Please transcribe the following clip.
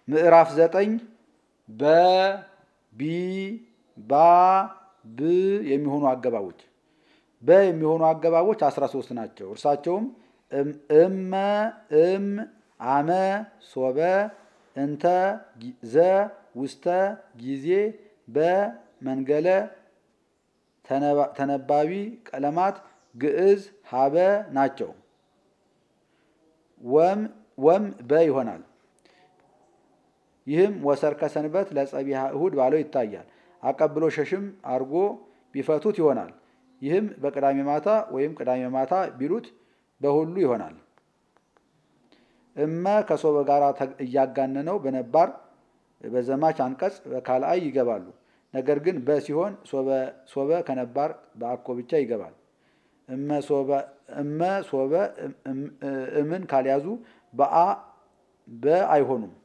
ምዕራፍ ዘጠኝ በ ቢ ባ ብ የሚሆኑ አገባቦች በ የሚሆኑ አገባቦች 13 ናቸው። እርሳቸውም እመ፣ እም፣ አመ፣ ሶበ፣ እንተ፣ ዘ፣ ውስተ፣ ጊዜ፣ በ፣ መንገለ፣ ተነባቢ ቀለማት፣ ግዕዝ፣ ሀበ ናቸው። ወም ወም በ ይሆናል። ይህም ወሰርከ ሰንበት ለጸቢሃ እሁድ ባለው ይታያል። አቀብሎ ሸሽም አርጎ ቢፈቱት ይሆናል። ይህም በቅዳሜ ማታ ወይም ቅዳሜ ማታ ቢሉት በሁሉ ይሆናል። እመ ከሶበ ጋር እያጋነነው በነባር በዘማች አንቀጽ በካልአይ ይገባሉ። ነገር ግን በ ሲሆን ሶበ ከነባር በአኮ ብቻ ይገባል። እመ ሶበ እምን ካልያዙ በአ በ አይሆኑም።